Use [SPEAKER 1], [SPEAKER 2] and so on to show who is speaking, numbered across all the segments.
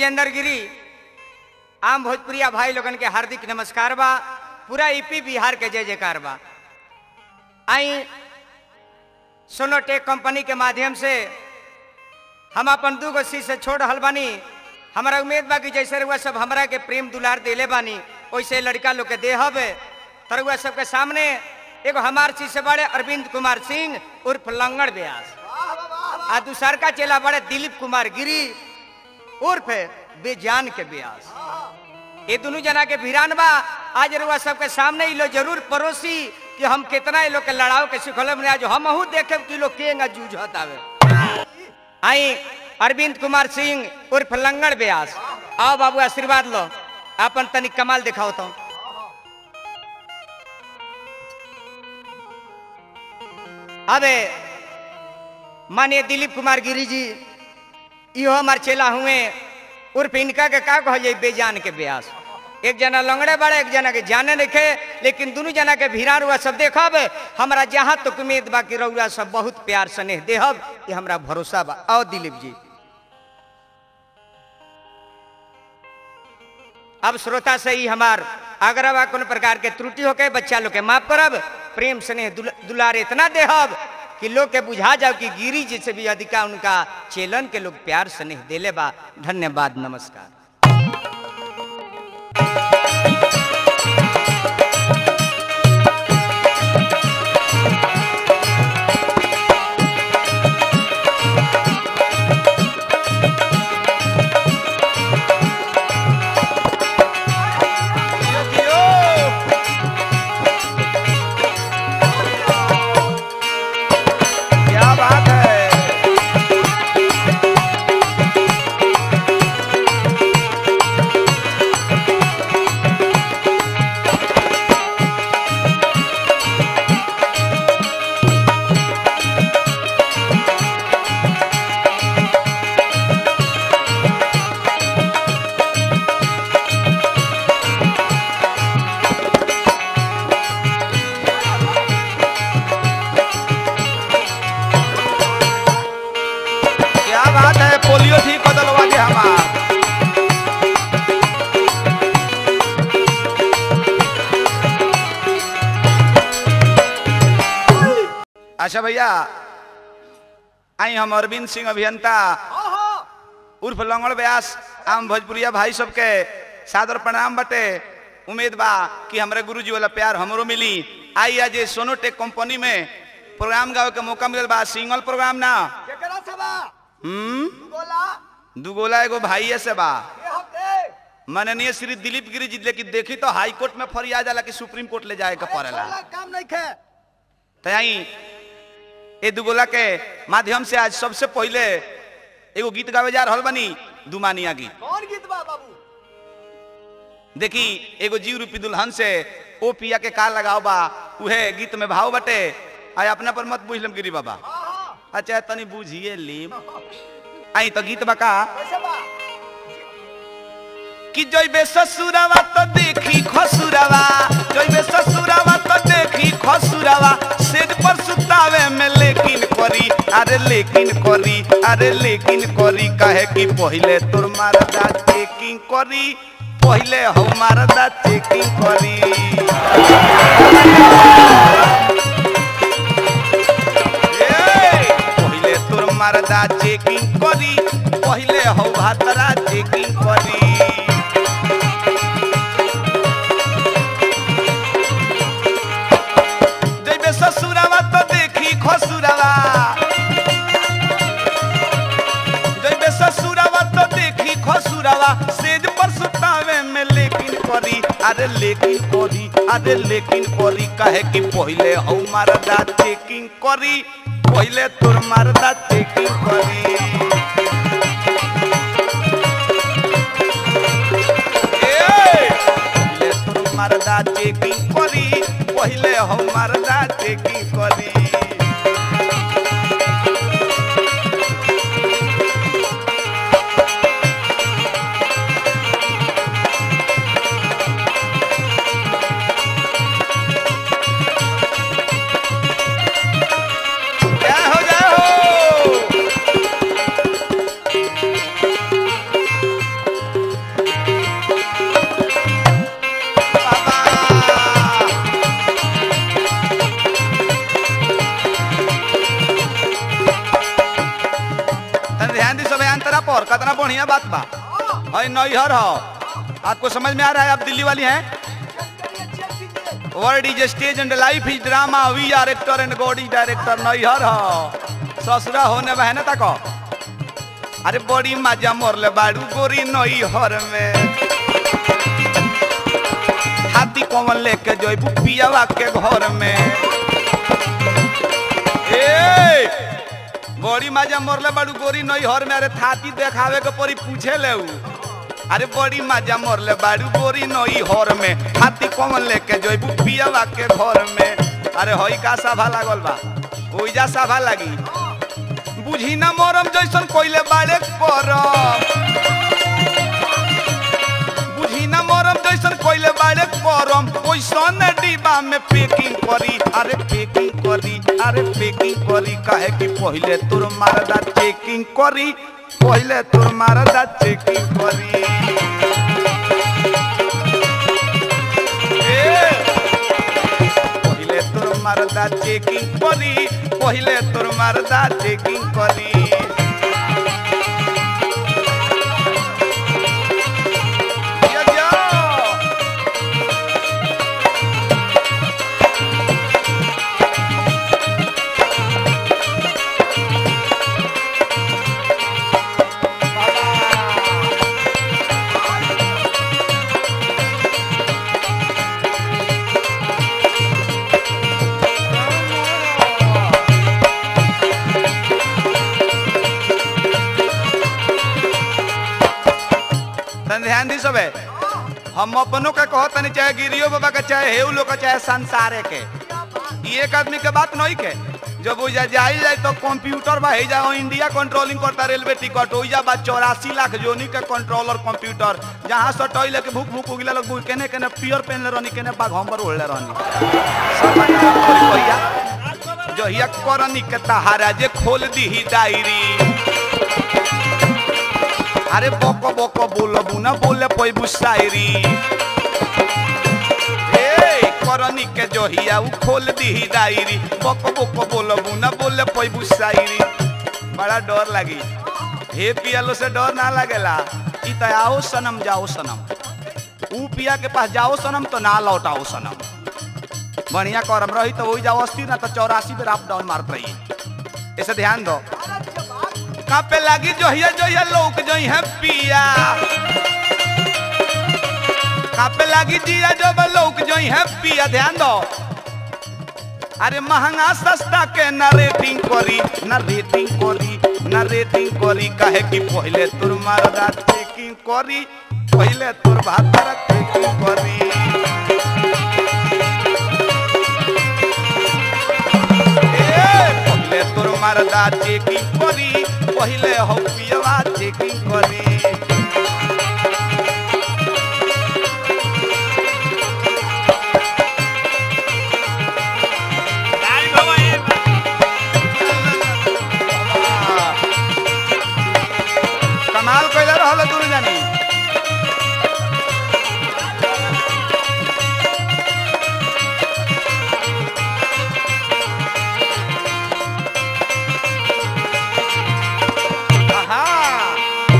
[SPEAKER 1] विजेंद्र गिरी आम भोजपुरिया भाई लोगन के हार्दिक नमस्कार बा पूरा ईपी बिहार के जय जयकार बा आई सोनोटेक कंपनी के माध्यम से हम अपन दू गो सी से छोड़ रहल बानी हमारा उम्मीद बा कि जैसे रउआ सब हमरा के प्रेम दुलार देले बानी वैसे लड़का लोग के देहब तरुआ सबके सामने एगो हमार चीज से बड़े अरविंद कुमार सिंह उर्फ लंगड़ व्यास आ दूसर का चेला बड़े दिलीप कुमार गिरी उर्फ बेजान के व्यास ये दोनों जना के भिरान बा आज रुआ सबके सामने ही लोग जरूर पड़ोसी कि हम कितना ये लोग के लड़ाओ के सिखल में आज हम देखे कि लोग केंगा जूझत आवे आई अरविंद कुमार सिंह उर्फ लंगड़ व्यास आओ बाबू आशीर्वाद लो अपन तनिक कमाल दिखाओ तो अबे मानिए दिलीप कुमार गिरी जी इहो हमार चेला हुए उर्फ इनका के का कह जाई बेजान के ब्यास एक जना लंगड़े बड़े एक जना के जाने रखे लेकिन दोनों जना के भिरार हुआ सब देखब हमरा जहाँ तक उम्मीद बा कि रउआ सब बहुत प्यार स्नेह देहब ये हमरा भरोसा बा आओ दिलीप जी अब श्रोता से ही हमार अगर बा कोनो प्रकार के त्रुटि होके बच्चा लोग के माफ करब प्रेम स्नेह दुल, दुलार इतना देहब कि लोग के बुझा जाओ कि गिरी जी से भी अधिका उनका चेलन के लोग प्यार स्नेह देले बा धन्यवाद नमस्कार
[SPEAKER 2] क्या बात है क्या बात है पोलियो ठीक बदलवा दे हमार अच्छा भैया आई हम अरविंद सिंह अभियंता उर्फ लंगड़ व्यास आम भोजपुरिया भाई सबके सादर प्रणाम बटे उम्मीद बा कि हमरे गुरुजी वाला प्यार हमरो मिली आई आज ये सोनोटेक कंपनी में प्रोग्राम गावे के मौका मिलल बा सिंगल प्रोग्राम ना
[SPEAKER 3] केकरा से बा
[SPEAKER 2] हम्म
[SPEAKER 3] गोला
[SPEAKER 2] दुगोला एगो भाई से बा
[SPEAKER 3] ये हफ्ते
[SPEAKER 2] माननीय श्री दिलीप गिरी जी लेकिन देखी तो हाई कोर्ट में फरियाद जाला कि सुप्रीम कोर्ट ले जाए के पड़ेला
[SPEAKER 3] छोला काम नहीं खे
[SPEAKER 2] तो यही ए दुगोला के माध्यम से आज सबसे पहले एगो गीत गावे जा रहल बनी दुमानिया गीत
[SPEAKER 3] कौन गीत बा बाबू
[SPEAKER 2] देखी एगो जीव रूपी दुल्हन से ओ पिया के का लगाव बा उहे गीत में भाव बटे आय अपना पर मत बुझलम गिरी बाबा अच्छा तनी बुझिए लीम आई तो गीत बका
[SPEAKER 3] कैसे बा
[SPEAKER 2] कि जइबे ससुरावा तो देखी खसुरावा जइबे ससुरावा तो देखी खसुरावा सेज पर सुतावे में लेकिन करी अरे लेकिन करी अरे लेकिन करी कहे कि पहिले तोर मारदा चेकिंग करी पहिले हम मारदा चेकिंग करी ए, पहिले तोर मारदा चेकिंग करी पहिले हौ भातरा चेकिंग करी जइबे ससुरावा तो देखी खसुरावा जइबे ससुरावा तो देखी खसुरावा सेज पर सुतावे में लेकिन करी अरे लेकिन करी अरे लेकिन करी कहे कि पहिले हौ मारदा चेकिंग करी पहिले तोर मारदा चेकिंग करी ए, पहिले तोर मारदा चेकिंग करी पहिले हम मारदा चेकिंग करी जय हो जय हो बात बा है नैहर हो आपको समझ में आ रहा है आप दिल्ली वाली हैं world is stage and life is drama we are actor and God is director नैहर हो ससुरा होने बहने तक अरे बड़ी मजा मोरले बाड़ू गोरी नैहर में हाथी कौन लेके जइबू पियावा के घर में ए बड़ी मजा मोरले बाड़ू गोरी नैहर में अरे थाती देखावे के परी पूछे ले उ। अरे बड़ी मजा मोरले बाड़ू गोरी नैहर में हाथी कौन लेके जइबू पियावा के घर में अरे हई का सभा लागल बा ओइजा सभा लागी बुझी ना मोरम जैसन कोइले बाड़े करम बुझी ना मोरम जैसन कोइले बाड़े करम ओइसन डिब्बा में पैकिंग करी अरे पैकिंग करी अरे पैकिंग करी काहे कि पहिले तोर मारदा चेकिंग करी पहिले तोर मारदा चेकिंग करी ए, पहिले तोर मारदा चेकिंग करी पहिले तोर मारदा चेकिंग करी या, या। तन ध्यान दी सबे हम अपनों का कहो तनी चाहे गिरियो बाबा का चाहे हेउ लोग का चाहे संसारे के ई एक आदमी के बात नहीं के जब ओइजा जाई जाए तो कंप्यूटर बा जा इंडिया कंट्रोलिंग करता रेलवे टिकट ओइजा बा चौरासी लाख जोनी के कंट्रोलर कंप्यूटर जहाँ सटोई लेके भूख भूख उगिला लोग भूख केने केने पियर पहनले रहनी केने बाघ हमर ओढ़ले रहनी सब बता तोरी भैया जहिया करनी के तहारा जे खोल दी डायरी अरे बको बको बोलबू ना बोले पैबू शायरी ए करनी के जोहिया उ खोल दी डायरी बको बको बोलबू ना बोले पैबू शायरी बड़ा डर लगी हे पियालो से डर ना लगेला ई त आओ सनम जाओ सनम ऊ पिया के पास जाओ सनम तो ना लौटाओ सनम बढ़िया करम रही तो वही जाओ अस्ती ना तो चौरासी बेर अप डाउन मारत रही ऐसे ध्यान दो कापे लागी जोहिया जोहिया लोक जोई है पिया कापे लागी जिया जब लोक जोई है पिया ध्यान दो अरे महंगा सस्ता के ना रेटिंग करी ना रेटिंग करी ना रेटिंग करी काहे कि पहले तोर मारदा चेकिंग करी पहले तोर भातर चेकिंग करी ए, पहले तोर मारदा चेकिंग करी पहले हो पियवा चेकिंग करी कमाल कैले रहल दूर जानी आहा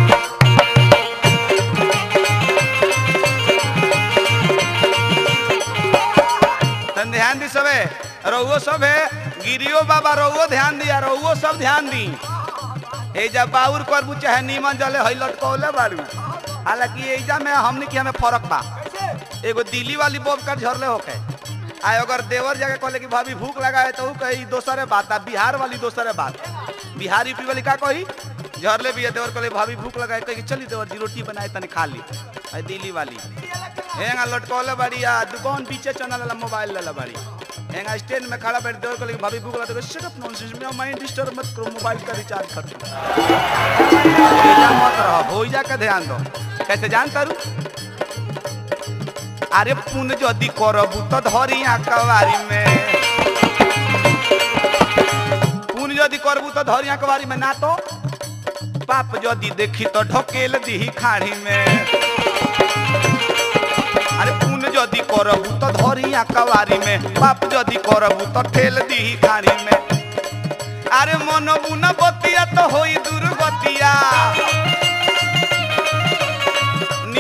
[SPEAKER 2] तन ध्यान दी सबे रहुओ सब है गिरियो बाबा रहुओ ध्यान दिया रहुओ सब ध्यान दी ए जब बाउर करबू चाहे नीमन जले हई लटकौले बाड़ू हालांकि एजा में हमनी के हमें फर्क बा एगो दिल्ली वाली बोब कर झरले होके आ अगर देवर जाके कहले कि भाभी भूख लगा है तो ऊ कही दोसरे बात आ बिहार वाली दोसरे बात बिहार यूपी वाली का कही झरले भी है देवर कहले भाभी भूख लगा है कही चली देवर जी रोटी बनाए तनी खा ली आ दिल्ली वाली हेंगा लटकौले बाड़ी आ दुकान पीछे चनल वाला मोबाइल ले बाड़ी हेंगा स्टैंड में खड़ा बैठ देवर कहले कि भाभी भूख लगा तो शट अप नॉनसेंस मेरा माइंड डिस्टर्ब मत करो मोबाइल का रिचार्ज कर दो एजा मत रहो भोइजा का ध्यान दो कैसे जान तारू अरे पुन जदि करबू तो धरिया कवारी में पुन जदि करबू तो धरिया कवारी में ना तो पाप जदि देखी तो ढकेल दी खाड़ी में अरे पुन जदि करबू तो धरिया कवारी में पाप जदि करबू तो ठेल दी खाड़ी में अरे मन बुना बतिया तो होई दुर्गतिया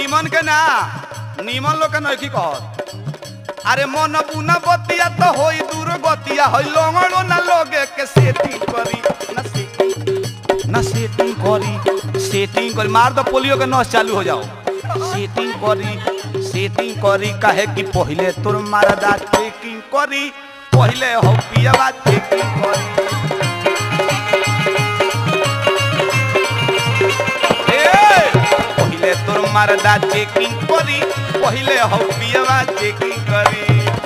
[SPEAKER 2] नीमन के ना नीमन लोग के नइखी कहत अरे मन बुना बतिया तो होई दूर गतिया होई लंगड़ो ना लोगे के सेटिंग करी ना सेटिंग ना सेटिंग करी सेटिंग करी मार दो पोलियो के नस चालू हो जाओ सेटिंग करी सेटिंग करी काहे कि पहिले तोर मारदा चेकिंग करी पहिले हो पियावा चेकिंग करी ए, पहिले तोर मारदा चेकिंग करी पहिले हो पियावा चेकिंग करी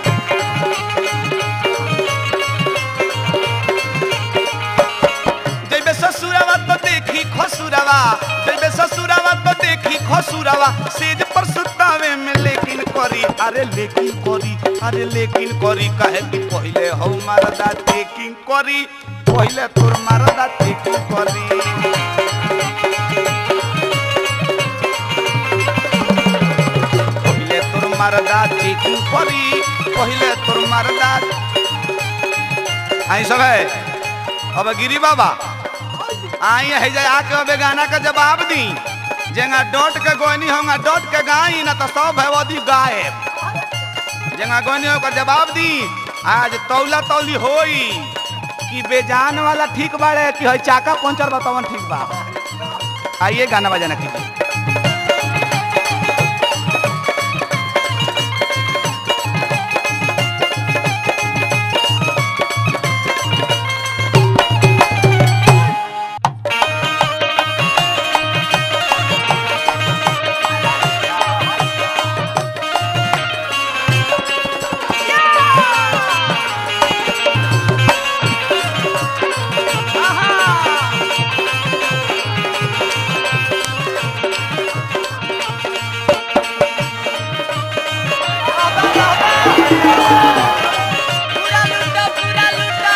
[SPEAKER 2] जैबे ससुरावा तो देखी खसुरावा जैबे ससुरावा तो देखी खसुरावा सेज पर सुतावे में लेकिन करी अरे लेकिन करी अरे लेकिन करी कहे कि पहिले हो मारदा चेकिंग करी पहिले तोर मारदा चेकिंग करी पहिले तोर मारदा चेकिंग करी पहिले तोर मारदा आई सब है अब गिरी बाबा आई है जाए आके अबे गाना का जवाब दी जेंगा डॉट के गोनी होगा डॉट के गाई ना तो सब है वदी गायब जेंगा गोनी होगा जवाब दी आज तौला तौली होई कि बेजान वाला ठीक बाड़े कि है चाका पंचर बतावन ठीक बा आइए गाना बजाना कीजिए
[SPEAKER 4] पूरा लूटो पूरा लूटो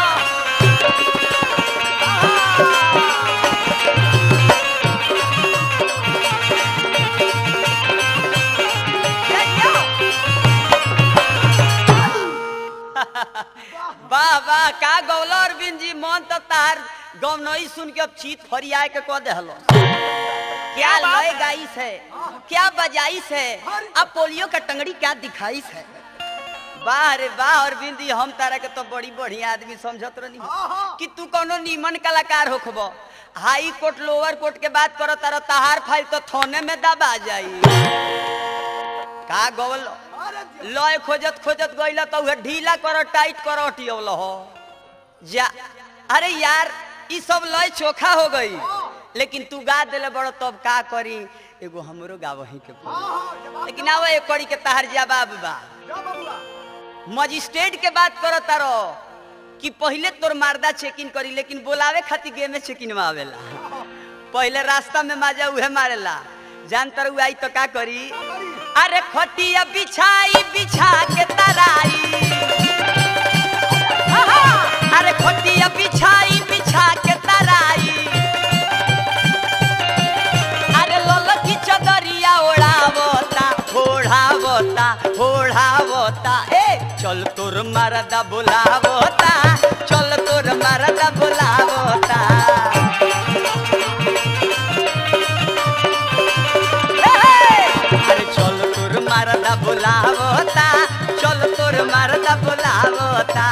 [SPEAKER 4] वाह वाह का गौलो अरविंद जी मन तो तार गम नहीं सुन के अब चीत फरियाए के कह देहलो क्या लय गाइस है क्या बजाइस है अब पोलियो का टंगड़ी क्या दिखाइस है वाह रे वाह अरविंद जी हम तारा के तो बड़ी बढ़िया आदमी समझत रहनी कि तू कोनो नीमन कलाकार होखबो हाई कोर्ट लोअर कोर्ट के बात करो तारा तहार फाइल तो थाने में दबा जाई का गवल लय खोजत खोजत गइला तो उहे ढीला करो टाइट करो हटियवल हो जा अरे यार ई सब लय चोखा हो गई लेकिन तू गा देले बड़ो तब का करी एगो हमरो गावही के पड़ी लेकिन आवा एक कड़ी के तहार जवाब बा मजिस्ट्रेट के बात करो तारो कि पहले तोर मारदा चेकिंग करी लेकिन बोलावे खातिर गे में चेकिंग में आवेला पहले रास्ता में माजा उहे मारेला जान तर आई तो का करी अरे खटिया बिछाई बिछा के तराई आहा! अरे खटिया बिछाई बिछा के तराई अरे ललकी चदरिया ओढ़ावता ओढ़ावता ओढ़ावता ए चल तोर मरदा बुलावता चल तोर मरदा बुलावता ए, अरे चल तोर मरदा बुलावता चल तोर मरदा बुलावता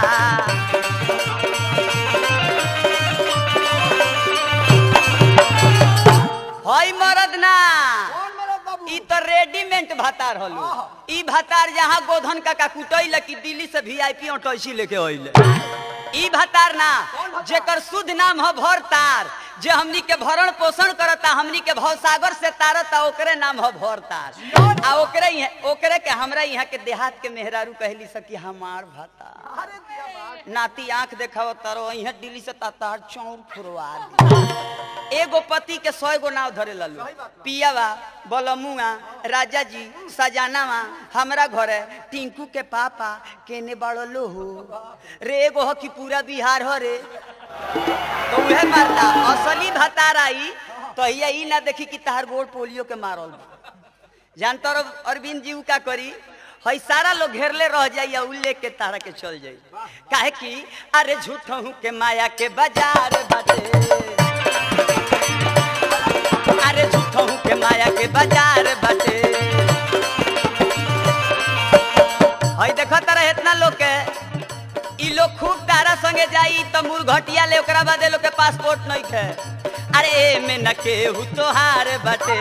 [SPEAKER 4] हई मरद ना ई तो रेडीमेड भातार हलो ई भातार जहाँ गोधन काका कुटैल कि दिल्ली से वीआईपी ऑटोसी लेके अइले ई भातार ना जेकर शुद्ध नाम ह भरतार जे हमनी के भरण पोषण करता हमनी के भवसागर से तारता ओकरे नाम ह भरतार आ ओकरे यहाँ ओकरे के हमरा यहाँ के देहात के मेहरारू कहली सकी हमार भातार नाती आंख देखाव तारो यहाँ दिल्ली से तातार चौर फुरवा दी एगो पति के सौ गो नाव धरे ललू पियावा बलमुआ राजा जी सजानावा हमरा घरे टिंकू के पापा केने बड़ो लो हो रे एगो हो कि पूरा बिहार हो रे तो उहे मारता असली भतार आई तो हिया ई ना देखी कि तहार गोड़ पोलियो के मारल बा। जानता रहो अरविंद जी उ का करी हई सारा लोग घेरले रह जाइए उ लेके तारा के चल जाई काहे कि अरे झूठहू के माया के बाजार बाटे अरे झूठों के माया के बाजार बाटे हई देखो तारा इतना लोग के ई लोग खूब तारा संगे जाई त मुरघटिया ले ओकरा बाद लोग के पासपोर्ट नहीं थे अरे ए में न केहू तोहार बाटे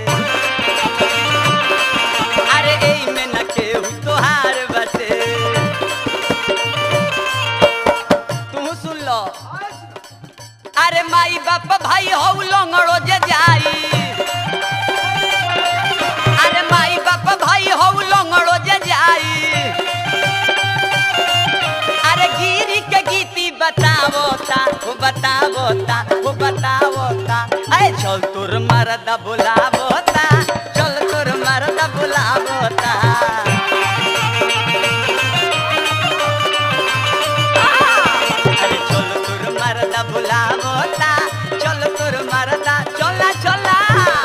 [SPEAKER 4] अरे ए में न केहू तोहार बाटे तू सुन लो अरे माई बाप भाई हौ लंगड़ो जे जाई अरे माई बाप भाई हौ लंगड़ो जे जाई अरे गिरी के गीती बतावो ता वो बतावो ता वो बतावो ता अरे चल तोर मरदा बुलावो ता चल तोर मरदा बुलावो ता अरे चल तोर मरदा बुलावो ता चल तोर मरदा चला चला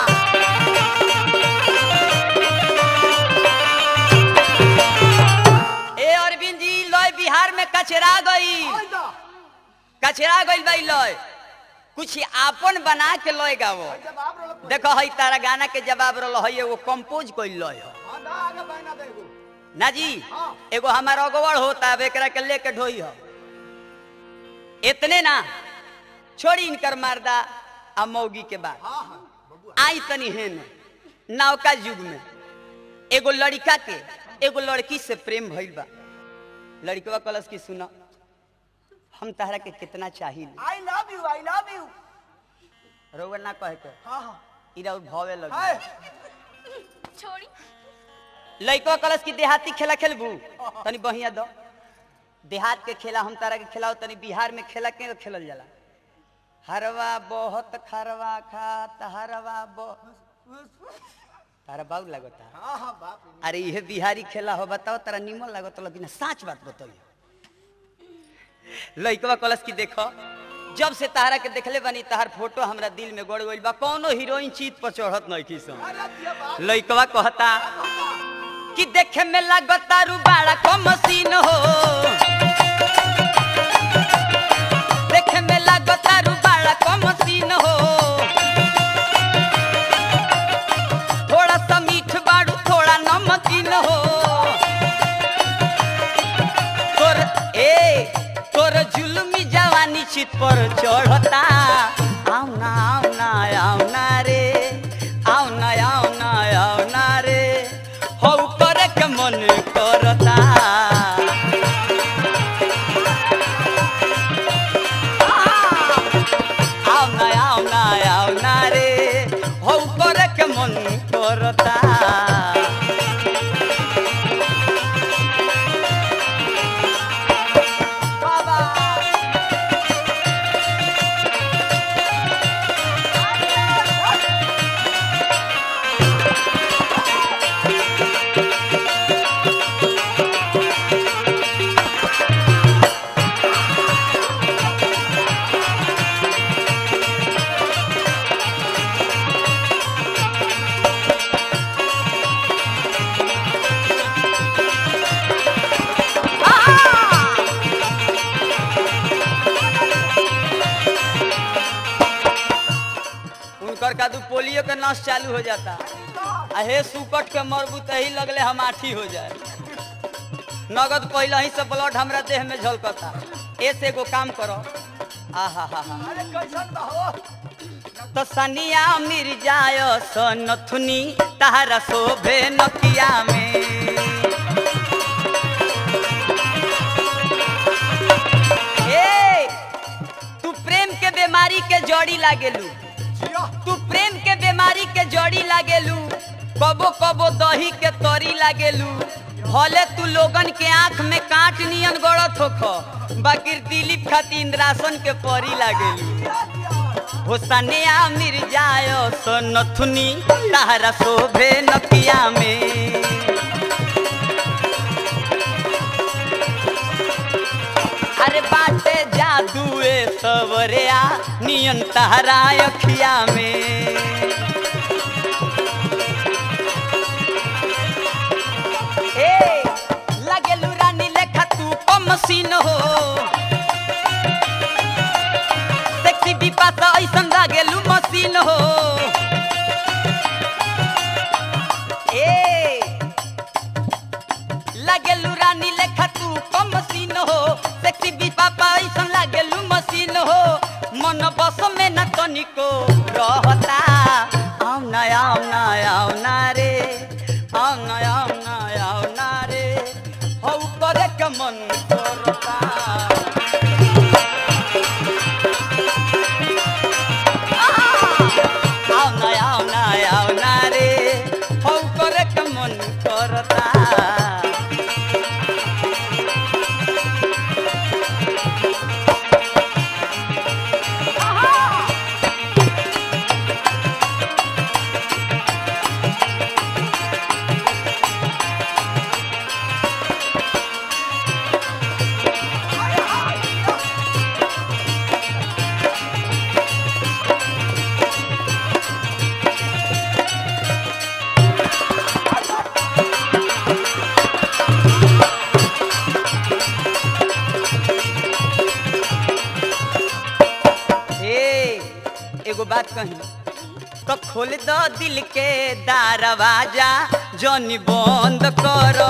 [SPEAKER 4] ए अरविंद जी लय बिहार में कचरा गई कचरा गई भाई लय कुछ आपन बना के लय गावो देखो हई तारा गाना के जवाब रहो हई एगो कंपोज कइल लय हो ना जी एगो हमार अगवड़ होता है एकरा के लेके ढोई हो इतने ना छोड़ी इनकर मर्दा आ मौगी के बाद आई तनी हेन नौका युग में एगो लड़का के एगो लड़की से प्रेम भइल बा लड़कवा कलस की सुना हम तहरा के कितना चाहिए
[SPEAKER 3] I love you I love you
[SPEAKER 4] रउआ ना कहे के
[SPEAKER 3] हाँ हाँ
[SPEAKER 4] इरा भवे लग
[SPEAKER 3] हाय
[SPEAKER 5] छोड़ी
[SPEAKER 4] लड़कवा कलस की देहाती खेला खेलबू तनी बढ़िया दो देहात के खेला हम तारा के खिलाओ तनी बिहार में खेला के खेलल जाला हरवा बहुत खरवा खात हरवा बो तारा बाऊ लगता
[SPEAKER 3] हाँ हाँ बाप रे
[SPEAKER 4] अरे यह बिहारी खेला हो बताओ तारा निमन लागत लेकिन साच बात बताइए लइकवा कलश की देखो जब से तारा के देखले बनी तहार फोटो हमरा दिल में गड़ गइल बा कौनो हीरोइन चीत पर चढ़त नहीं की सन
[SPEAKER 3] अरे दिया बाप
[SPEAKER 4] लइकवा कहता कि देखे में लागता रू बड़ा को मशीन हो देखे में लागता रू बड़ा को मशीन हो थोड़ा सा मीठ बाड़ू थोड़ा नमकीन हो तोर ए तोर जुलमी जवानी चित पर चढ़ता आउ ना आउ ना आउ ना रे आउ ना आउ ना आउ ना रे हौ करे के मन करता आउ ना आउ ना आउ ना रे हौ करे के मन करता
[SPEAKER 3] बाबा
[SPEAKER 4] उनकर का दू पोलियो के नस चालू हो जाता आ हे सुकट के मरबू तही लगले हम आठी हो जाए नगद पहले ही से ब्लड हमरा देह में झलकता ऐसे एगो काम करो आहा हा हा
[SPEAKER 3] अरे कैसन बा हो
[SPEAKER 4] तो सनिया मिर्जाय सनथुनी तारा शोभे नकिया में ए तू प्रेम के बीमारी के जड़ी लागेलू
[SPEAKER 3] जिया
[SPEAKER 4] तू प्रेम के बीमारी के जड़ी लागेलू कबो कबो दही के तरी लागेलू भले तू लोगन के आंख में कांट नियन गड़त होख बाकी दिलीप खाती इंद्रासन के परी लागेलू होसनिया मिर्जाय सोनथुनी तारा शोभे नकिया में अरे बाटे जादुए सवरिया नियन तारा अखिया में ए लागेलू रानी लेखा तू कम मशीन हो सेक्सी बिपास ऐसन लागेलू मशीन हो आओ ना आओ ना आओ ना रे हौ करे के मन करता ए एगो बात कही तो खोल दो दिल के दरवाजा जनी बंद करो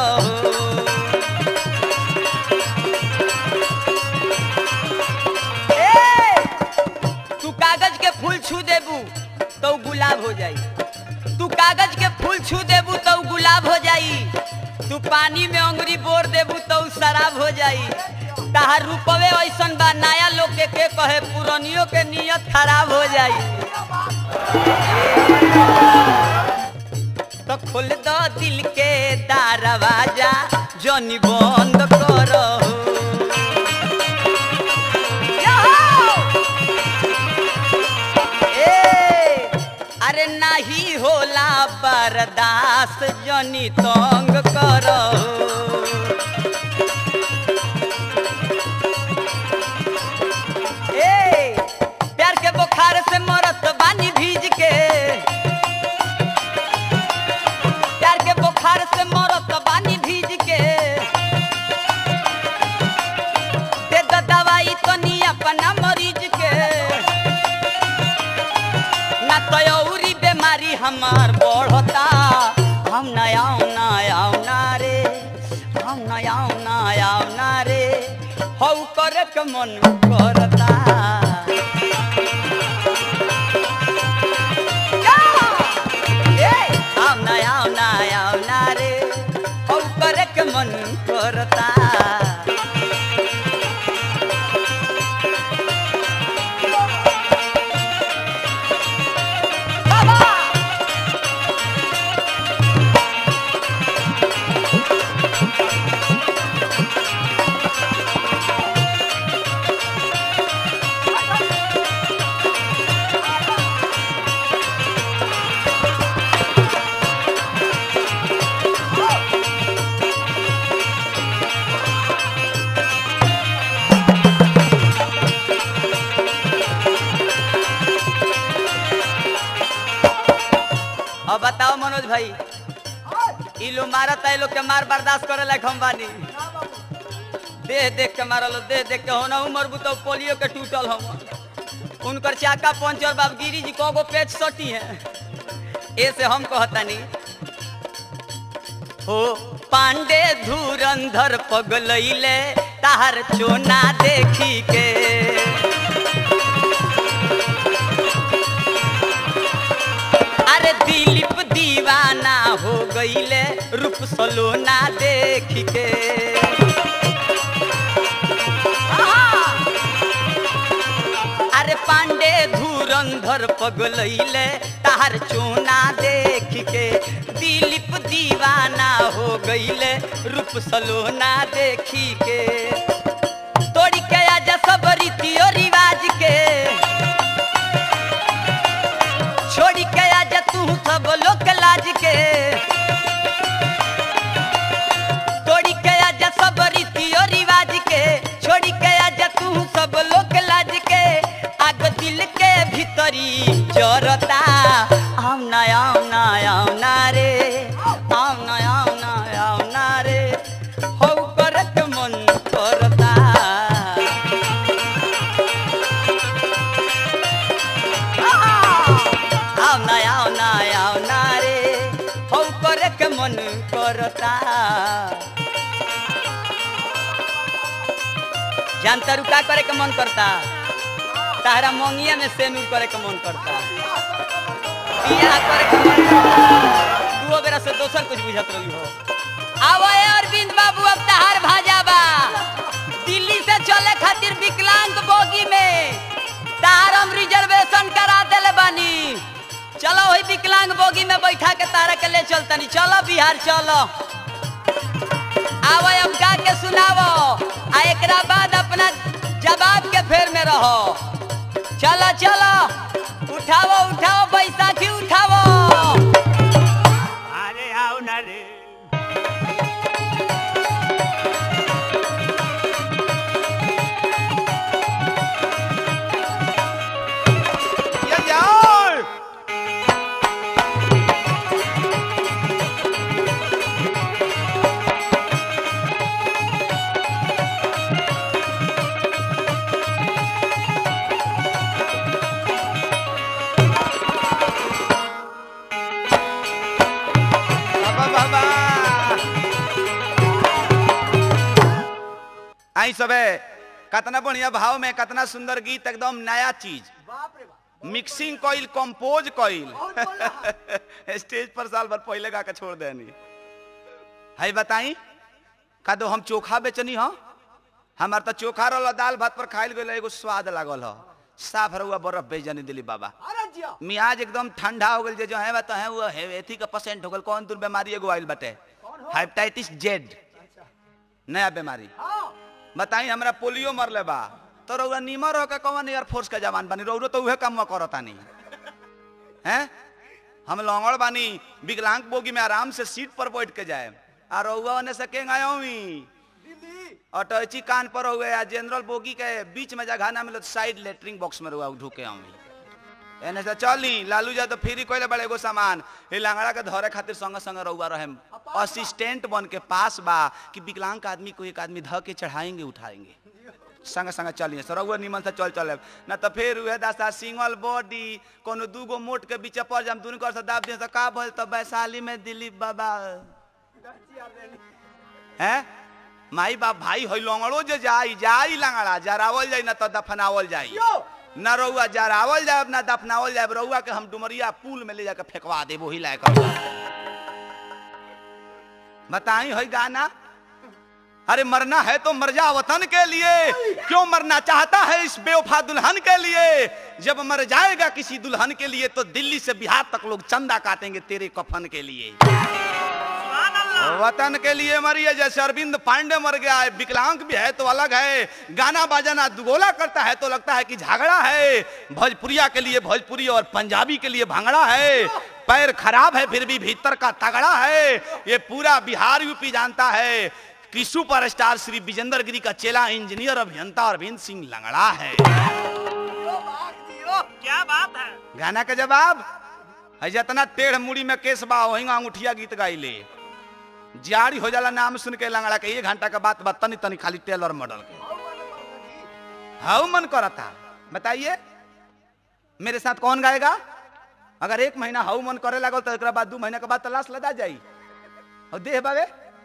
[SPEAKER 4] ए, तू कागज के फूल छू देबू तो उ गुलाब हो जाई तू कागज के फूल छू देबू तो उ गुलाब हो जाई तू पानी में अंगुरी बोर देबू तो उ शराब हो जाई तहार रूपवे ऐसन बा नया लोग के के कहे पुरानियों के नियत खराब हो जाई तो खोल दो दिल के दरवाजा जनी बंद करो ए, अरे नाही होला बर्दाश्त जनी तंग करो ए, प्यार के बुखार से मरत बानी भीज के प्यार के बुखार से मरत बानी भीज के दे दो दवाई तनी अपना मरीज के ना तो औरी बीमारी हमार बढ़ता हम ना आऊ ना आऊ ना रे हम ना आऊ ना आऊ ना रे हौ करे के मन करता ए, हम ना आऊ ना आऊ ना रे हौ करे के मन करता अब बताओ मनोज भाई ई लोग मारत है लोग के मार बर्दाश्त करे लायक हम बानी देख देख के मारल देख देख के होना उमर बुतो पोलियो के टूटल हम उनकर चाका पंचर बाब गिरी जी कगो पेच सटी है ए से हम कहतानी हो पांडे धुरंधर पगलैले तार चोना देखी के अरे दिलीप दीवाना हो गईले रूप सलोना देख के अरे पांडे धुरंधर पगलैले तार चोना देख के दिलीप दीवाना हो गईले रूप सलोना देखी के तोड़ी के आजा सब रीतियो रिवाज के छोड़ी के आजा तू सब लोग लाज के तोड़ी के आजा सब रीतियो रिवाज के छोड़ी के आजा तू सब लोग लाज के आग दिल के भीतरी जरता आम ना आम ना आम ना रे आम ना आम ना आम ना रे हो करत मन करता आओ ना आओ ना आओ ना रे हो करे के मन करता जानता रू का करे के मन करता तारा मोंगिया में सेनूर करे के मन करता बियाह करे के मन करता दुओ बेरा से दोसर कुछ बुझत रही हो आवा अरविंद बाबू अब तहार भाजा बा बोगी में बैठा के तारा के ले चलतनी चलो बिहार चलो आवो अब गा के सुनावो आ एकरा बाद अपना जवाब के फेर में रहो चलो चलो उठाओ उठाओ बैसाखी उठाओ
[SPEAKER 1] अरे आओ ना रे
[SPEAKER 2] ये जाओ बाबा बाबा आई सबे कतना बढ़िया भाव में कतना सुंदर गीत एकदम नया चीज
[SPEAKER 3] बाप रे बाप
[SPEAKER 2] मिक्सिंग कइल कंपोज कइल
[SPEAKER 3] बहुत बोला
[SPEAKER 2] स्टेज पर साल भर पहले गा के छोड़ देनी है बताई का दो हम चोखा बेचनी हो हमार तो चोखा रहल दाल भात पर खाइल गइल एगो स्वाद लागल हो साफ रहुआ बर्फ बेचनी दिली बाबा
[SPEAKER 3] अरे जिया
[SPEAKER 2] मियाज एकदम ठंडा हो गल जे जो है बता है वो है एथी का परसेंट हो गल कौन दूर बीमारी एगो आइल बटे
[SPEAKER 3] कौन हो?
[SPEAKER 2] हेपेटाइटिस जेड नया बीमारी
[SPEAKER 3] हाँ
[SPEAKER 2] बताई हमरा पोलियो मरले बा तो रउआ नीमर हो के कौन एयरफोर्स के जवान बानी रउरो तो उहे काम करतानी हैं हम लौंगड़ बानी विकलांग बोगी में आराम से सीट पर बैठ के जाए आ रउआ ओने से केंग आयो मी
[SPEAKER 3] दिल्ली
[SPEAKER 2] अटैची कान पर हुए आ जनरल बोगी के बीच में जगह ना मिलो साइड लेटरिंग बॉक्स में रुआ ढुके आऊँ एने से चली लालू जा तो फ्री कोइले बड़े एगो सामान ए लांगड़ा के धरे खातिर संग संग रउआ रहे असिस्टेंट बन के पास बा कि विकलांग आदमी को एक आदमी ध के चढ़ाएंगे उठाएंगे संग संग चलिए सरौआ निमन से चल चले ना तो फिर उहे दासा सिंगल बॉडी कोनो दूगो मोट के बीच पर जम दुनू कर से दाब दिए तो का भइल तो वैशाली में दिलीप बाबा हैं माई बाप भाई होई लंगड़ो जे जाई जाई लंगड़ा जरावल जाई ना तो दफनावल जाई
[SPEAKER 3] यो
[SPEAKER 2] ना रउआ जरावल जाए ना दफनावल जाए रउआ के हम डुमरिया पुल में ले जाके फेंकवा दे वही लायक बताई होई गाना अरे मरना है तो मर जा वतन के लिए क्यों मरना चाहता है इस बेवफा दुल्हन के लिए जब मर जाएगा किसी दुल्हन के लिए तो दिल्ली से बिहार तक लोग चंदा काटेंगे तेरे कफन के लिए वतन के लिए मरिए जैसे अरविंद पांडे मर गया है विकलांग भी है तो अलग है गाना बाजाना दुगोला करता है तो लगता है कि झगड़ा है भोजपुरिया के लिए भोजपुरी और पंजाबी के लिए भांगड़ा है पैर खराब है फिर भी भीतर का तगड़ा है ये पूरा बिहार यूपी जानता है कि सुपर स्टार श्री विजेंद्र गिरी का चेला इंजीनियर अभियंता अरविंद सिंह लंगड़ा है
[SPEAKER 3] यो बाग दियो
[SPEAKER 1] क्या बात है
[SPEAKER 2] गाना का जवाब है जितना टेढ़ मुड़ी में केस बा वही अंगूठिया गीत गाई ले जारी हो जाला नाम सुन के लंगड़ा के एक घंटा के बात बा तनी तनी खाली टेलर मॉडल के हाउ मन करता बताइए मेरे साथ कौन गाएगा अगर एक महीना हाउ मन करे लागल तो एकरा बाद दू महीना के बाद तलाश लदा जाई और देह बावे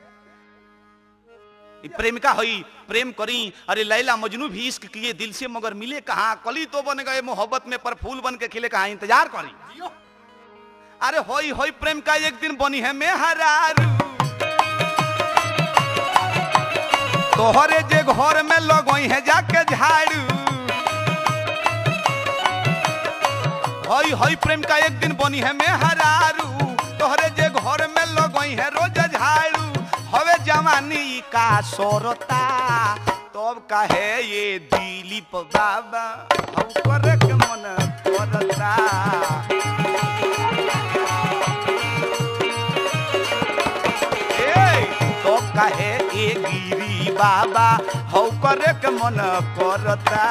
[SPEAKER 2] ई प्रेमिका हुई प्रेम करी अरे लैला मजनू भी इश्क किए दिल से मगर मिले कहाँ कली तो बन गए मोहब्बत में पर फूल बन के खिले कहाँ इंतजार करी अरे होई होई प्रेम का एक दिन बनी है मैं हरारू तोहरे जे घर में लगोई है जाके झाड़ू होई होई प्रेम का एक दिन बनी है मैं हरारू तोहरे जे घर में लगोई है रोज झाड़ू हवे जवानी का सोरता तब कहे ये दिलीप बाबा हम करे के मन करता ए, तो कहे ए गिरी बाबा हौ करे के मन करता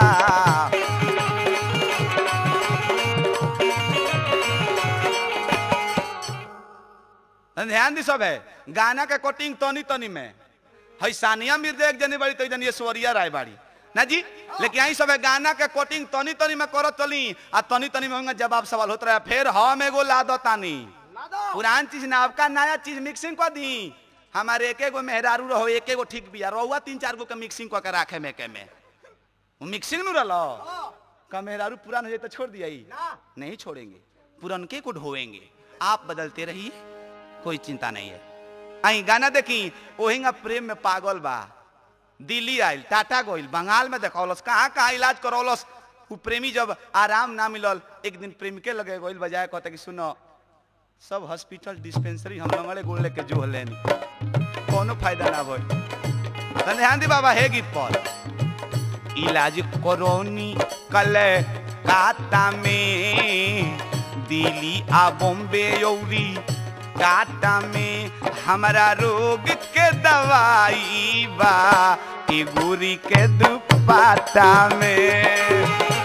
[SPEAKER 2] ध्यान दी सब है गाना के कोटिंग तनी तनी में है सानिया मिर्जा एक जनी बड़ी तो एक जनी ऐश्वर्या राय बाड़ी ना जी लेकिन यही सब है गाना के कोटिंग तनी तनी में करत चली आ तनी तनी में होंगे जवाब सवाल होता रहा फिर हम एगो ला दो तानी
[SPEAKER 3] ना दो
[SPEAKER 2] पुरान चीज नवका नया चीज मिक्सिंग कर दी हमारे एक एगो मेहरारू रहो एक एगो ठीक बिया रहुआ तीन चार गो के मिक्सिंग कर के राखे में के में वो मिक्सिंग नु रहो का मेहरारू पुरान हो जाए तो छोड़ दिया ही
[SPEAKER 3] ना
[SPEAKER 2] नहीं छोड़ेंगे पुरनके को ढोएंगे आप बदलते रहिए कोई चिंता नहीं है आई गाना देखी ओहिंगा प्रेम में पागल बा दिल्ली आयल टाटा गोइल बंगाल में देखौलस कहाँ कहाँ इलाज करौलस उ प्रेमी जब आराम ना मिलल एक दिन प्रेमिके लगे गोइल बजाय कहते कि सुनो सब हॉस्पिटल डिस्पेंसरी हम लंगड़े गोड़ लेके जो लेनी कोनो फायदा ना भइल तने ध्यान दी बाबा हे गीत पर इलाज करौनी कल काता में दिल्ली आ बॉम्बे औरी काटा में हमारा रोग के दवाई बा ए गोरी के दुपाटा में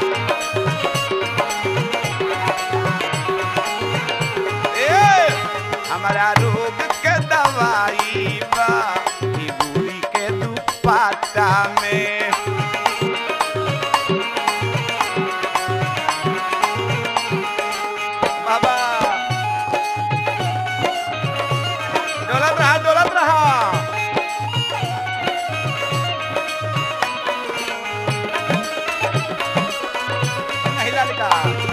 [SPEAKER 2] ए, हमारा रोग के दवाई बा ई बूढ़ी के दुपाटा में बाबा डोलत रहा डोलत रहा नहीं लड़का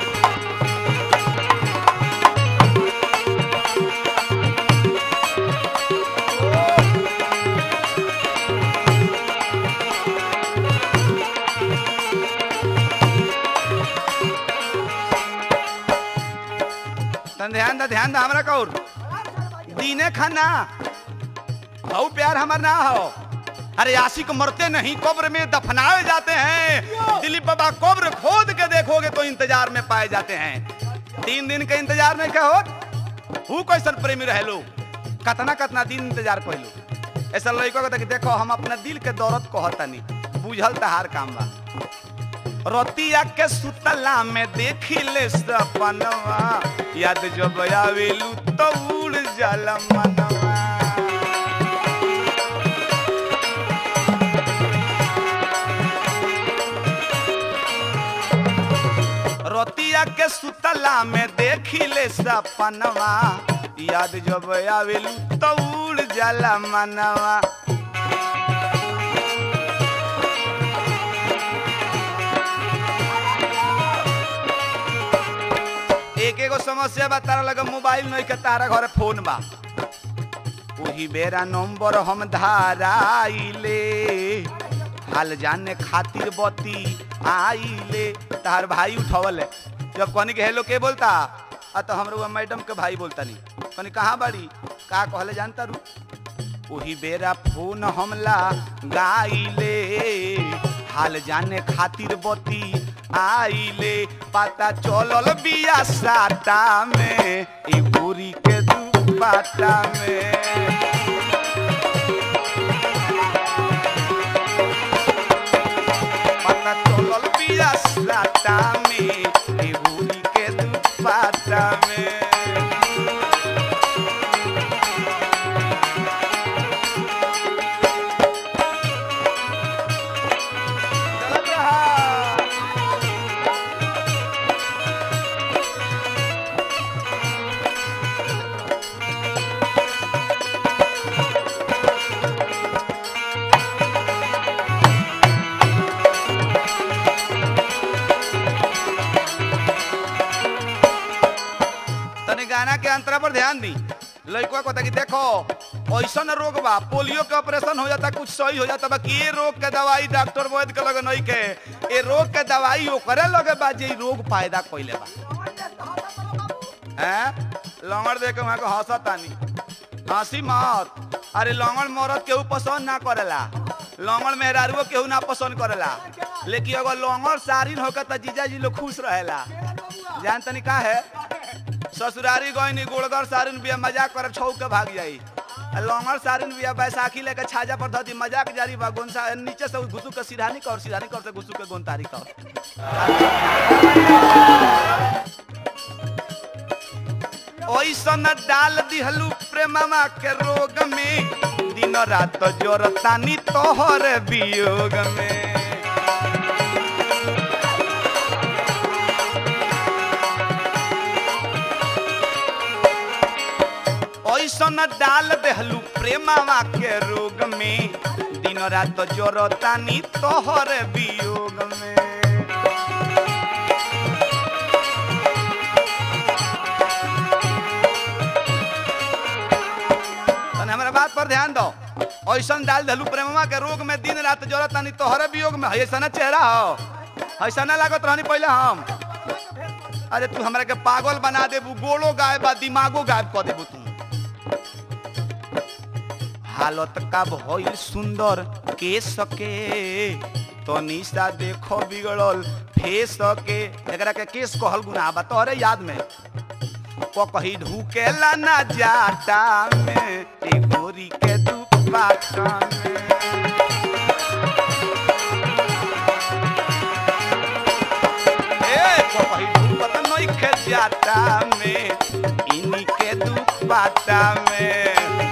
[SPEAKER 2] तन ध्यान दा ध्यान दा हमरा कौर दीने खाना हऊ प्यार हमार ना हो अरे आशिक मरते नहीं कब्र में दफनाए जाते हैं दिलीप बाबा कब्र खोद के देखोगे तो इंतजार में पाए जाते हैं तीन दिन के इंतजार में क्या हो हु कैसन प्रेमी रहे लो कतना कतना दिन इंतजार कहलो ऐसा लड़को के देखो हम अपना दिल के दौरत कहतनी बुझल तहार काम बा रतिया के सुतला में देखी ले सपनवा याद जब आवेलू तो उड़ जाला मनवा रतिया के सुतला में देखी ले सपनवा याद जब आवेलू तो उड़ जाला मनवा एक एगो समस्या बा तारा लगे मोबाइल नहीं के तारा घरे फोन बा वही बेरा नंबर हम धाराइले हाल जाने खातिर बती आइले तार भाई उठवल है जब कहनी के हेलो के बोलता आ तो हमरो मैडम के भाई बोलता नहीं कहनी कहाँ बाड़ी का कहले जानता रू वही बेरा फोन हमला गाइले हाल जाने खातिर बती आइले पता चलल बिया साटा में ई बुरी के दू बाटा में पता चलल बिया साटा में ई बुरी के दू बाटा में चलत रहा तनी गाना के अंतरा पर ध्यान दी लड़का को कि देखो ऐसा रोग बा पोलियो के ऑपरेशन हो जाता कुछ सही हो जाता बाकी ये रोग के दवाई डॉक्टर वैद के लगे नहीं के ये रोग के दवाई ओकरे लगे बा जे इ रोग पैदा कइले बा हैं लंगड़ देख के वहां को हंसतानी हंसी मत अरे लंगड़ मरद केहू पसंद ना करेला लंगड़ मेहरारुओ केहू ना पसंद करेला लेकिन अगर लंगड़ सारिन होकर त जीजा जी लोग खुश रहेला जान तनी का है ससुरारी गईनी गोड़गर सारिन बिया मजाक कर छौ के भाग जाई आ लंगड़ सारिन बिया बैसाखी लेके छाजा पर धदी मजाक जारी बा गोनसा नीचे से घुसू के सिरहानी कर सिरहानी कर से घुसू के गोनतारी कर ओइसन डाल दिहलू प्रेमवा के रोग में दिन रात जोरतानी तोहर वियोग में ऐसन डाल देहलू प्रेमवा के रोग में दिन रात जोरतानी तोहर वियोग में तने हमारा बात पर ध्यान दो ऐसन डाल देलू प्रेमवा के रोग में दिन रात जोरत तानी तोहरे वियोग में ऐसा ना चेहरा हो ऐसा ना लागत रहनी पहले हम अरे तू हमरा के पागल बना देबू गोड़ो गायब बा दिमागो गायब कर देबू तू हालत का भइल सुंदर के सके तनी सा देखो बिगड़ल फेस के एकरा के केस कहल गुनाह बा तोहरे याद में को कही ढूकेला ना जाटा में ए गोरी के दुपाटा में ए को कही ढूकत नई के जाटा में इनी के दुपाटा में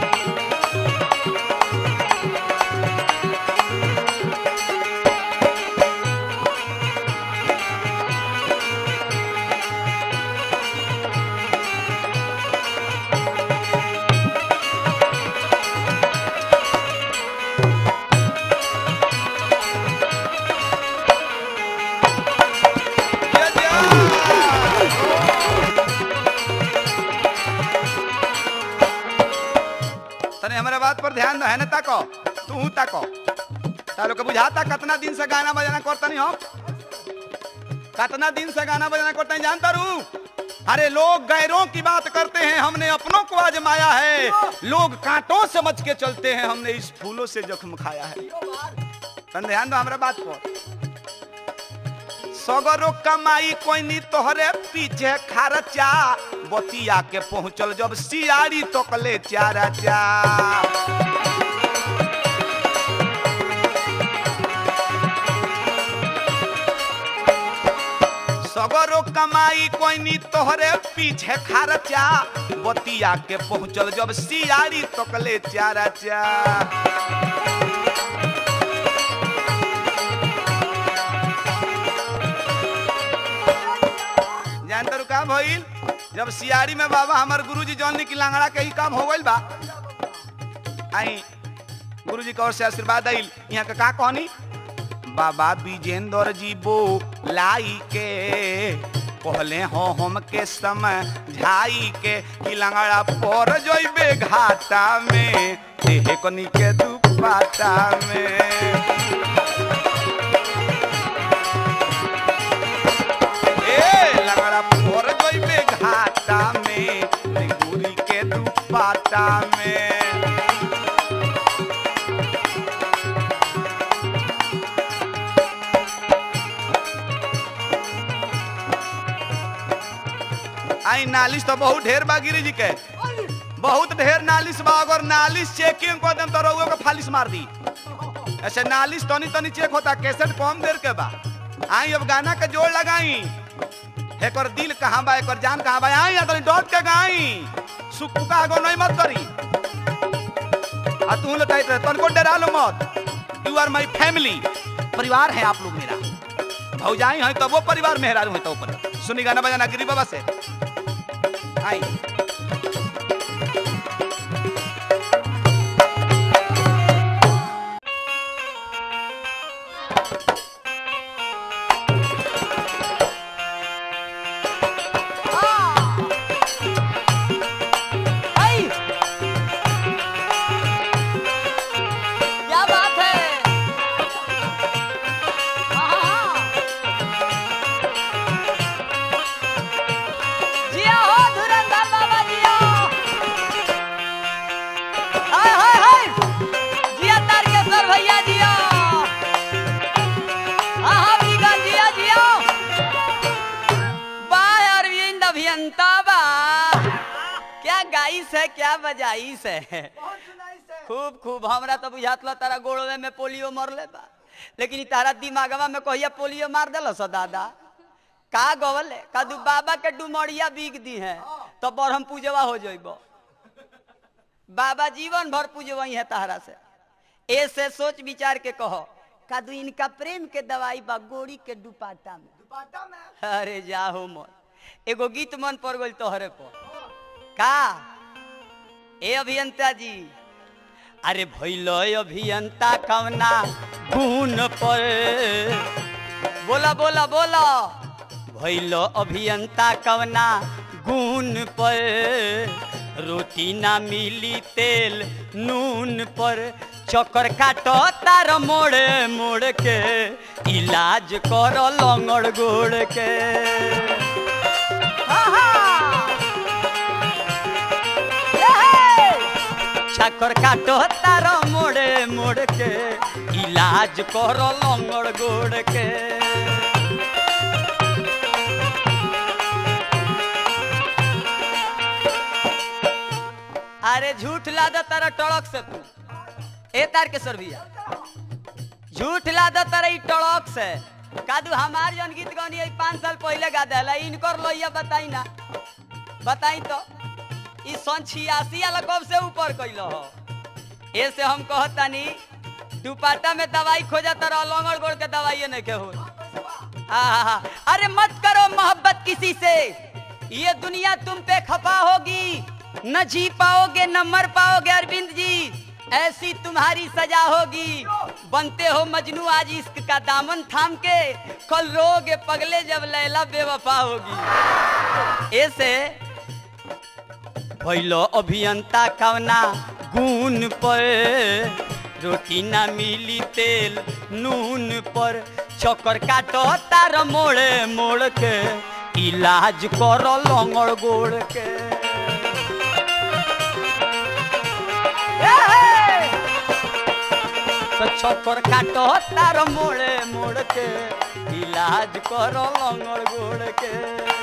[SPEAKER 2] या जा। तने हमारे बात पर ध्यान है ना ताको तू ताको तालो के बुझाता कितना दिन से गाना बजाना करता नहीं हो कितना दिन से गाना बजाना करता नहीं जानता रू अरे लोग गैरों की बात करते हैं हमने अपनों को आजमाया है लोग कांटों से बच के चलते हैं हमने इस फूलों से जख्म खाया है तन ध्यान दो हमारे बात पर सगरो कमाई कोई नी तोहरे पीछे खर्चा बतिया के पहुंचल जब सियारी तकले चारा चा सगरो कमाई कोई नी तोहरे पीछे खर्चा बतिया के पहुंचल जब सियारी तकले चारा चा जानते रहो का भइल जब सियारी में बाबा हमार गुरुजी जौन की लांगड़ा के ही काम हो गइल बा आई गुरुजी की ओर से आशीर्वाद आइल यहाँ का का कहनी बाबा विजेंद्र जी बो लाई के कहले हो हम के समय झाई के कि लंगड़ा पर जइबे घाटा में देहे कनी के दुपाटा में ए लंगड़ा पर जइबे घाटा में गुरी के दुपाटा में आई नालिश तो बहुत ढेर बा गिरी जी के बहुत ढेर नालिश बा अगर नालिश चेकिंग कर देम तो रउआ के फालिश मार दी ऐसे नालिश तनी तनी चेक होता कैसेट कम देर के बा आई अब गाना के जोड़ लगाई एकर दिल कहाँ बा एकर जान कहाँ बा आई या तनी डॉट के गाई सुकुका आगो नहीं मत करी आ तू लो टाइट रह तनको डरा लो मत यू आर माय फैमिली परिवार है आप लोग मेरा भौजाई है तो वो परिवार मेहरारू है तो ऊपर सुनी गाना बजाना गिरी बाबा से आई
[SPEAKER 4] आई! क्या बात है हाँ। जिया हो धुरंधर बाबा जिया हाय हाय हाय जिया तारकेश्वर भैया जिया हाँ हाँ बिगन जिया जिया बाय अरविंद अभियंता बा क्या गाइस है क्या बजाइस है
[SPEAKER 3] बहुत सुनाई से
[SPEAKER 4] खूब खूब हमरा तो बुझात ला तारा गोड़वे में पोलियो मरले बा लेकिन ई तारा दिमागवा में कहिया पोलियो मार देलो स दादा का गवले कदू बाबा के डुमरिया बीग दी है तो बरहम पूजवा हो जइबो बाबा जीवन भर पूजवई है तारा से ऐसे सोच विचार के कहो कदू इनका प्रेम के दवाई बा गोड़ी के दुपाटा में
[SPEAKER 3] दुपट्टा में
[SPEAKER 4] अरे जाहो मन एगो गीत मन पड़ गइल तोहरे पर का ए अभियंता जी अरे भैल अभियंता कवना गुण पर बोला बोला बोला भैल अभियंता कवना गुण पर रोटी ना मिली तेल नून पर चक्कर काटो तार मोड़े मोड़ के इलाज कर लंगड़ गोड़ के छाकर काटो तारो मोड़े मोड़ के इलाज करो लंगड़ गोड़ के अरे झूठ लादा तारा टड़क से तू ए तार के सर भैया झूठ लादा तारा ई टड़क से कादू हमार जन गीत गौनी है पाँच साल पहले गा देला इनकर लोहिया बताई ना बताई तो ई सन छियासी वाला कब से ऊपर कैलो हो ऐसे हम कहतानी दुपाटा में दवाई खोजा तारा लंगड़ गोड़ के दवाई नहीं के हो आहा, अरे मत करो मोहब्बत किसी से ये दुनिया तुम पे खफा होगी न जी पाओगे न मर पाओगे अरविंद जी ऐसी तुम्हारी सजा होगी बनते हो मजनू आज इश्क का दामन थाम के कल रोगे पगले जब लैला बेवफा होगी ऐसे भैलो अभियंता कवना गुण पर रोटी ना मिली तेल नून पर चक्कर काटो तार मोड़े मोड़ के इलाज करो लंगड़ गोड़ के ए! तो चक्कर काटो तार मोड़े मोड़ के इलाज करो लंगड़ गोड़ के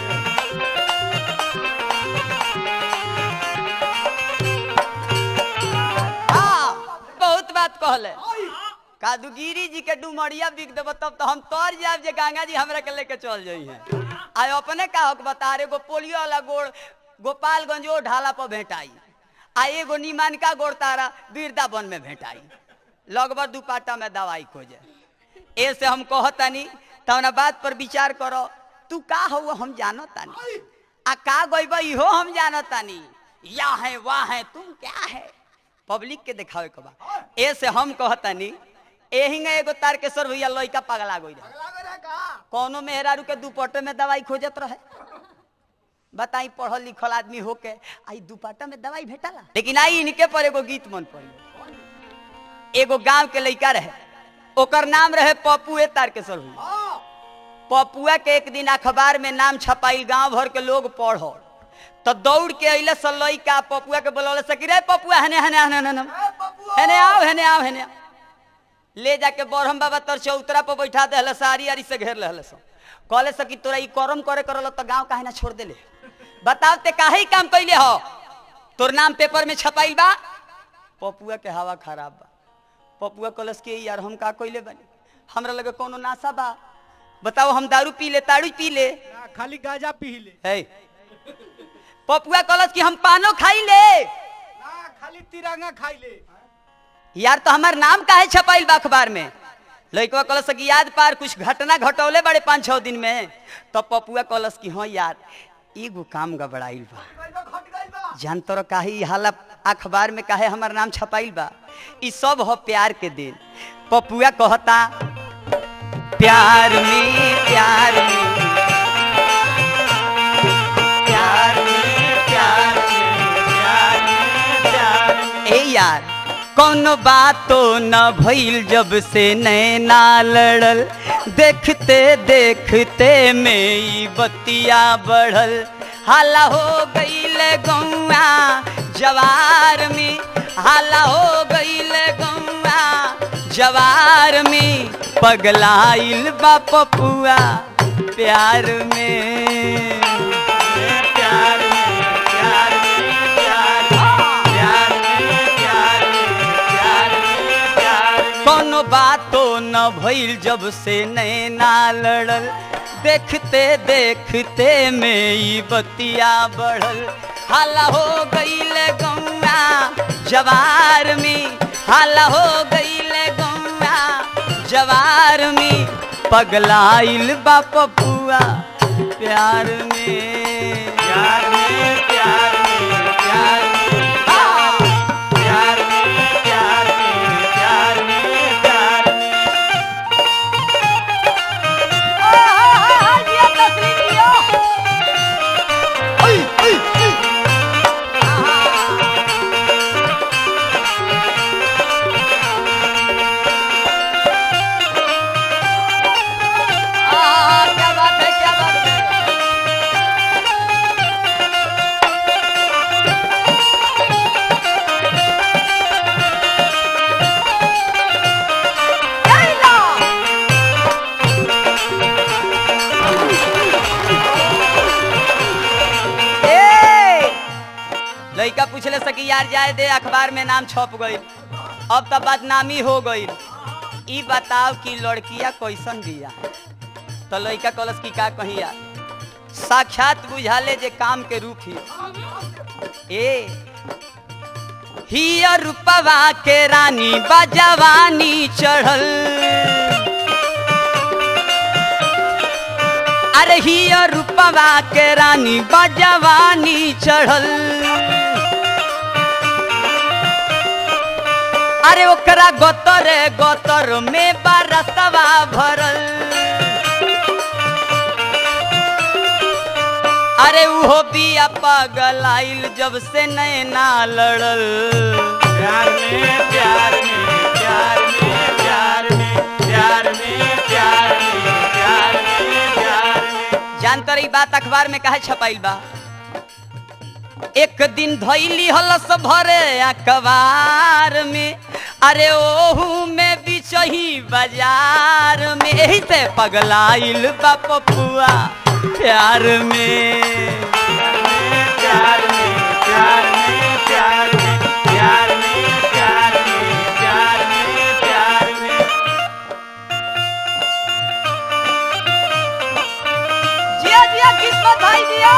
[SPEAKER 4] हाँ, बहुत बात कहले कादुगिरी जी के डुमरिया बिक देबो तब तो हम तोर जाब जे गंगा जी हमरा के लेके चल जाई हैं आय अपने का हक बता रे गो पोलियो वाला गोड़ गोपालगंज ओ ढाला पर भेटाई आ एगो निमानका गोड़ तारा वृंदावन में भेटाई लगभग दुपाटा में दवाई खोजे ऐसे हम कहतानी तवना बात पर विचार करो तू का हो हम जानो तानी आ का गइब इहो हम जानो तानी या है वाह है तुम क्या है पब्लिक के देखावे के बा ऐसे हम कहतानी एही में एगो तारकेश्वर भैया लइका पगला गई रहे कौनो मेहरारू के दुपट्टे में दवाई खोजत रहे बताई पढ़ल लिखल आदमी होके आई दुपट्टा में दवाई भेटाला लेकिन आई इनके पर एगो गीत मन पड़ी एगो गांव के लइका रहे ओकर नाम रहे पप्पू ए तारकेश्वर भैया पपुआ के एक दिन अखबार में नाम छपाई गांव भर के लोग पढ़ो तो दौड़ के अइले सलई का पपुआ के बोलौले सकी रे पपुआ हने हने हने हने हने आओ हने आओ हने आओ। ले जाके बरहम बाबा तर चौतरा पर बैठा दे सारी आरी से घेर ले सो कहले सकी तोरा ई करम करे करल तो गांव काहे ना छोड़ देले बताओ ते काहे ई काम कैले हो तोर नाम पेपर में छपाई बा पपुआ के हवा खराब बा पपुआ कलस के यार हम का कैले बनी हमरा लगे कोनो नासा बा बताओ हम दारू पी ले ताड़ू पी ले
[SPEAKER 3] ना, खाली गाजा पी ले
[SPEAKER 4] है पपुआ कलस कि हम पानो खाई ले
[SPEAKER 3] ना खाली तिरंगा खाई ले
[SPEAKER 4] यार तो हमार नाम काहे छपाइल बा अखबार में लड़कवा कलस कि याद पार कुछ घटना घटौले बड़े पाँच छः दिन में तो पपुआ कलस कि हाँ यार एगो काम गबड़ाइल बा जान तोर काहे ई हाला अखबार में काहे हमार नाम छपाइल बा ई सब हो प्यार के दिन पपुआ कहता प्यार में प्यार में प्यार में प्यार में प्यार में प्यार में ए यार कौनो बातो न भइल जब से नैना लड़ल देखते देखते में ई बतिया बढ़ल हाला हो गईल गौआ जवार में हाला हो गईल गौआ जवार में पगलाइल बा पपुआ प्यार में प्यार में प्यार में प्यार में प्यार में प्यार में प्यार में प्यार में कोनो बातो न भइल जब से नैना लड़ल देखते देखते में ई बतिया बढ़ल हाला हो गईल गौआ जवार में हाला हो गईल गौआ जवार में पगलाइल बा पपुआ प्यार में प्यार में प्यार में प्यार में आ! प्यार में प्यार में प्यार में प्यार में आ, आ, आ, आ, दिया तस्वीर दियो। ओय, ओय, ओय। आहा। आहा, क्या बात है क्या बात है कि यार जाए दे अखबार में नाम छप गई अब तो बदनामी हो गई ई बताओ कि लड़किया कैसन बिया तो लड़का कलस की का कही यार साक्षात बुझाले जे काम के रूप ही ए हिया रूपवा के रानी बजवानी चढ़ल अरे हिया रूपवा के रानी बजवानी चढ़ल अरे ओकरा गोतर गोतर में बरसवा भरल अरे उहो बिया पागल आइल जब से नैना लड़ल
[SPEAKER 2] प्यार में प्यार में प्यार में प्यार में प्यार में प्यार में प्यार में प्यार में
[SPEAKER 4] जान तर ई बात अखबार में काहे छपाइल बा एक दिन धैली हलस भरे अखबार में अरे ओहू में बिचही बाजार में एही से पगलाइल बा पपुआ प्यार में
[SPEAKER 2] प्यार में प्यार में प्यार में प्यार में प्यार में प्यार में प्यार में
[SPEAKER 4] जिया जिया किस्मत भाई जिया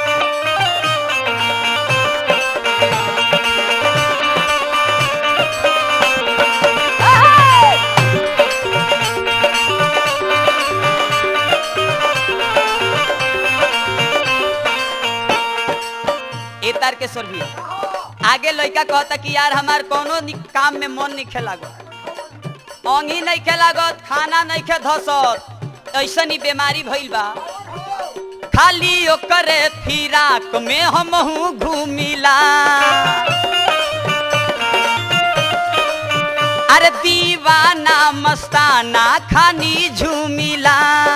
[SPEAKER 4] ए तार के सर भी आगे लड़का कहता कि यार हमार कोनो नि- काम में मन नहीं खेलागत अंगी नहीं खेलागत खाना नहीं खे धसत ऐसन ही बीमारी भइल बा खाली ओकरे फिराक में हमहू घूमिला अरे दीवाना मस्ताना खानी झूमिला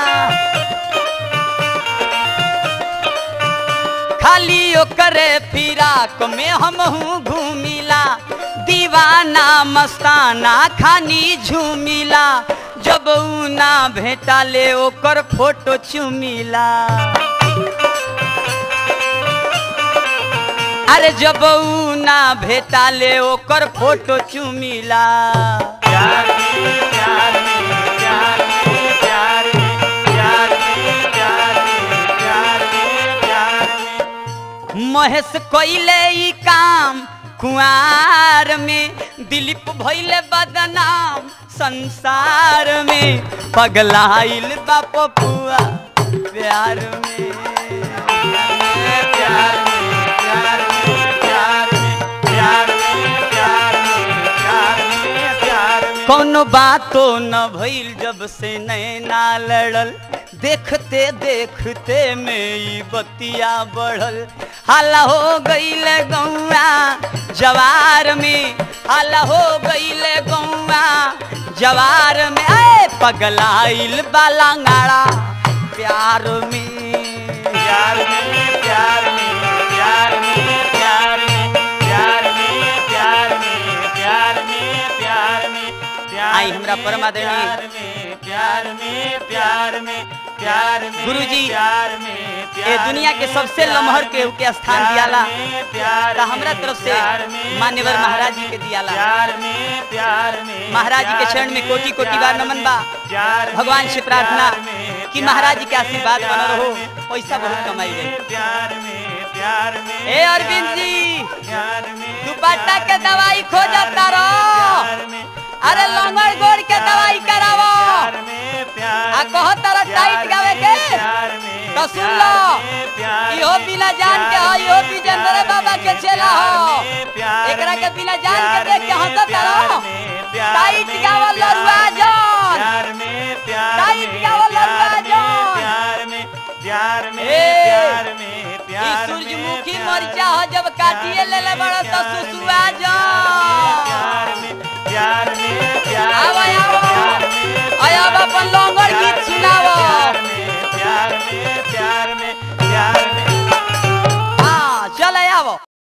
[SPEAKER 4] खाली ओकरे फिराक में हमहू घूमिला दीवाना मस्ताना खानी झूमिला जब ऊ ना भेटाले ओकर फोटो चुमिला अरे जब ऊ ना भेटाले ओकर फोटो चुमिला
[SPEAKER 2] प्यार में प्यार में प्यार में प्यार में प्यार में प्यार में प्यार में प्यार में
[SPEAKER 4] महेश कोइले ई काम कुआर में दिलीप भइले बदनाम संसार में पगलाइल बा पपुआ प्यार में
[SPEAKER 2] प्यार में प्यार में प्यार में प्यार में प्यार में प्यार में प्यार में
[SPEAKER 4] कौनो बातो न भइल जब से नैना लड़ल देखते देखते में ई बतिया बढ़ल हाला हो गईले गौआ जवार में हाला हो गईले गौआ जवार में ए पगलाइल बालांगाड़ा प्यार में
[SPEAKER 2] प्यार में प्यार में प्यार में प्यार में प्यार में प्यार में प्यार में प्यार में प्यार
[SPEAKER 4] आई हमरा
[SPEAKER 2] में,
[SPEAKER 4] परम आदरणीय
[SPEAKER 2] प्यार में प्यार में प्यार में प्यार में
[SPEAKER 4] गुरुजी,
[SPEAKER 2] प्यार में
[SPEAKER 4] ये
[SPEAKER 2] प्यार
[SPEAKER 4] दुनिया के
[SPEAKER 2] में,
[SPEAKER 4] सबसे
[SPEAKER 2] प्यार
[SPEAKER 4] लमहर
[SPEAKER 2] में,
[SPEAKER 4] केहू के स्थान
[SPEAKER 2] प्यार
[SPEAKER 4] दियाला
[SPEAKER 2] में, प्यार
[SPEAKER 4] तो
[SPEAKER 2] में,
[SPEAKER 4] हमरा तरफ से
[SPEAKER 2] प्यार में,
[SPEAKER 4] मान्यवर
[SPEAKER 2] प्यार
[SPEAKER 4] महाराज जी
[SPEAKER 2] में,
[SPEAKER 4] के दियाला।
[SPEAKER 2] प्यार में प्यार में
[SPEAKER 4] महाराज जी के
[SPEAKER 2] प्यार
[SPEAKER 4] चरण में कोटि कोटि
[SPEAKER 2] प्यार
[SPEAKER 4] बार
[SPEAKER 2] में,
[SPEAKER 4] नमन बा
[SPEAKER 2] प्यार में,
[SPEAKER 4] भगवान से प्रार्थना
[SPEAKER 2] प्यार में,
[SPEAKER 4] कि
[SPEAKER 2] प्यार
[SPEAKER 4] महाराज जी के
[SPEAKER 2] में,
[SPEAKER 4] आशीर्वाद
[SPEAKER 2] प्यार
[SPEAKER 4] बना रहो
[SPEAKER 2] में,
[SPEAKER 4] पैसा बहुत
[SPEAKER 2] प्यार
[SPEAKER 4] कमाई
[SPEAKER 2] में,
[SPEAKER 4] गई
[SPEAKER 2] प्यार में प्यार में
[SPEAKER 4] ए अरविंद जी
[SPEAKER 2] प्यार में
[SPEAKER 4] दुपट्टा
[SPEAKER 2] प्यार
[SPEAKER 4] के
[SPEAKER 2] में,
[SPEAKER 4] दवाई खो
[SPEAKER 2] प्यार
[SPEAKER 4] जाता
[SPEAKER 2] में,
[SPEAKER 4] रहो।
[SPEAKER 2] प्यार में,
[SPEAKER 4] अरे
[SPEAKER 2] प्यार
[SPEAKER 4] लंगड़
[SPEAKER 2] में,
[SPEAKER 4] गोड़ के
[SPEAKER 2] प्यार
[SPEAKER 4] दवाई
[SPEAKER 2] में,
[SPEAKER 4] करावो।
[SPEAKER 2] प्यार में प्यार
[SPEAKER 4] आ
[SPEAKER 2] में,
[SPEAKER 4] कहो तारा
[SPEAKER 2] प्यार
[SPEAKER 4] टाइट गावे
[SPEAKER 2] में,
[SPEAKER 4] के?
[SPEAKER 2] प्यार में,
[SPEAKER 4] तो सुन
[SPEAKER 2] प्यार
[SPEAKER 4] लो
[SPEAKER 2] में, प्यार
[SPEAKER 4] इहो
[SPEAKER 2] में,
[SPEAKER 4] बिना जान के
[SPEAKER 2] प्यार
[SPEAKER 4] हो इहो
[SPEAKER 2] में,
[SPEAKER 4] विजेंद्र
[SPEAKER 2] प्यार
[SPEAKER 4] बाबा के
[SPEAKER 2] में,
[SPEAKER 4] चेला हो
[SPEAKER 2] प्यार में, प्यार
[SPEAKER 4] एकरा के
[SPEAKER 2] में,
[SPEAKER 4] बिना जान के
[SPEAKER 2] प्यार
[SPEAKER 4] देख के
[SPEAKER 2] में,
[SPEAKER 4] हंसत
[SPEAKER 2] प्यार
[SPEAKER 4] रहो।
[SPEAKER 2] में, प्यार
[SPEAKER 4] टाइट
[SPEAKER 2] में,
[SPEAKER 4] गावल
[SPEAKER 2] प्यार
[SPEAKER 4] लरुआ
[SPEAKER 2] में,
[SPEAKER 4] जौन।
[SPEAKER 2] प्यार में प्यार
[SPEAKER 4] टाइट
[SPEAKER 2] में,
[SPEAKER 4] गावल
[SPEAKER 2] प्यार
[SPEAKER 4] लरुआ
[SPEAKER 2] में,
[SPEAKER 4] जौन।
[SPEAKER 2] प्यार में प्यार में
[SPEAKER 4] ए,
[SPEAKER 2] प्यार में
[SPEAKER 4] ई
[SPEAKER 2] प्यार में
[SPEAKER 4] सूरजमुखी
[SPEAKER 2] प्यार
[SPEAKER 4] मरिचा हो जब काटिए ले ले बड़ा तो
[SPEAKER 2] प्यार में,
[SPEAKER 4] सुसुआ जो